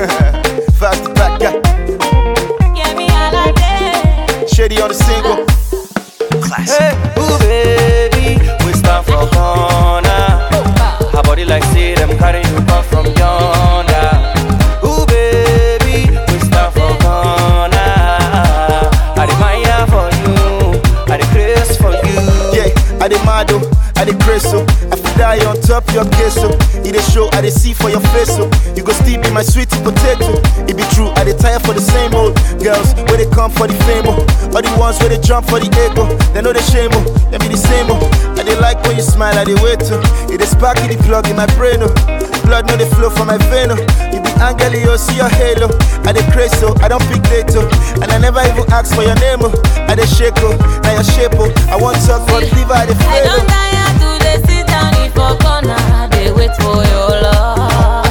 Fast back, yeah. Yemi Alade. Shady on the single. Hey, ooh baby, we stand for corner. Her body like say them carry you come from yonder. Ooh baby, we stand for corner. I admire for you, I the grace for you. Yeah, I dey mad oh, I dey crazy oh. I fit die on top your case oh. It dey show I dey see for your face oh. You go still be my sweetie potato. It be true, I dey tire for the same old girls where they come for the fame oh. All the ones where they jump for the ego, they know they shame oh. They be the same oh. I dey like when you smile, I dey wait oh. It dey spark it, the plug in my brain oh. Blood no dey flow from my vein oh. You be angel, you see your halo. I dey crazy oh, I don't pick date oh. And I never even ask for your name oh. I dey shake oh, now your shape oh. I want talk for the liver, I dey I fail don't oh. tire to dey sit down in for corner. They wait for your love.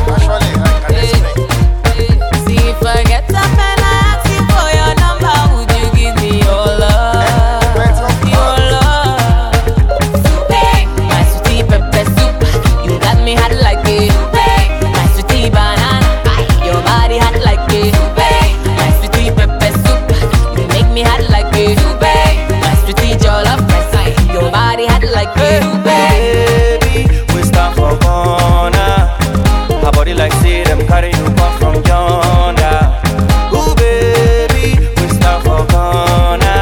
See if I get up and I ask you for your number, would you give me your love? Your love. Hey, my sweetie pepper soup, you got me hot like a My sweetie banana, your body hot like a My sweetie pepper soup, you make me hot like a My sweetie jollof rice, your body hot like Hey, a baby, we stand for corner. Her body like say them carry you come from yonder. Ooh, baby, we stand for corner.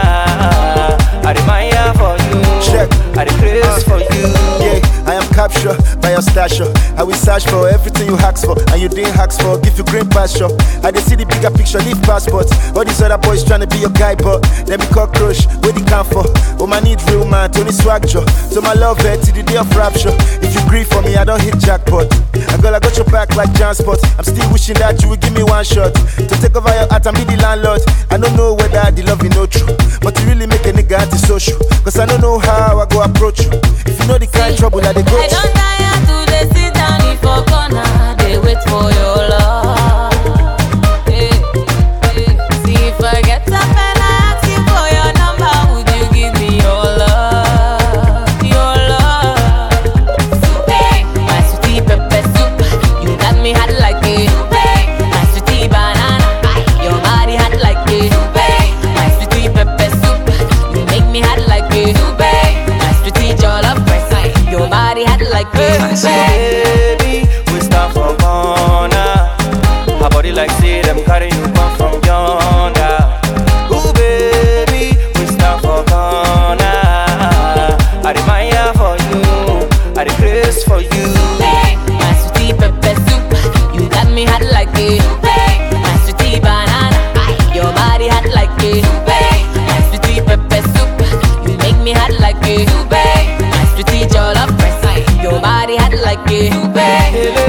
I admire for you, Check. I the grace for you. Yeah, I am captured by your stature. I will search for everything you ask for, and you didn't ask for. Give you green pasture. I dey see the bigger picture, leave passports. All these other boys tryna be your guy, but them be cockroach. Where they come for? Oh, my need real man, Tony Swag Joe. So my love her till the day of rapture. If you grieve for me, I don't hit jackpot. I girl, I got your back like transport. I'm still wishing that you would give me one shot to take over your heart and be the landlord. I don't know whether the love is no true, but you really make a nigga antisocial. Cause I don't know how I go approach you. If you know the kind of trouble that they go I through. don't tire to dey sit down in for corner. They wait for your love. Hey, hey. See if I get up and I ask you for your number, would you give me your love? Your love. Hey, my sweetie pepper soup, you got me hot like a My sweetie banana, your body hot like a My sweetie pepper soup, you make me hot like a My sweetie jollof rice, your body hot like a Baby, we stand for corner. Her body like say them carry you come from yonder. Ooh, baby, we stand for corner. I admire for you, I the grace for you. Hey, my sweetie pepper soup, you got me hot like a My sweetie banana, your body hot like a My sweetie pepper soup, you make me hot like a My sweetie jollof rice, your body hot like a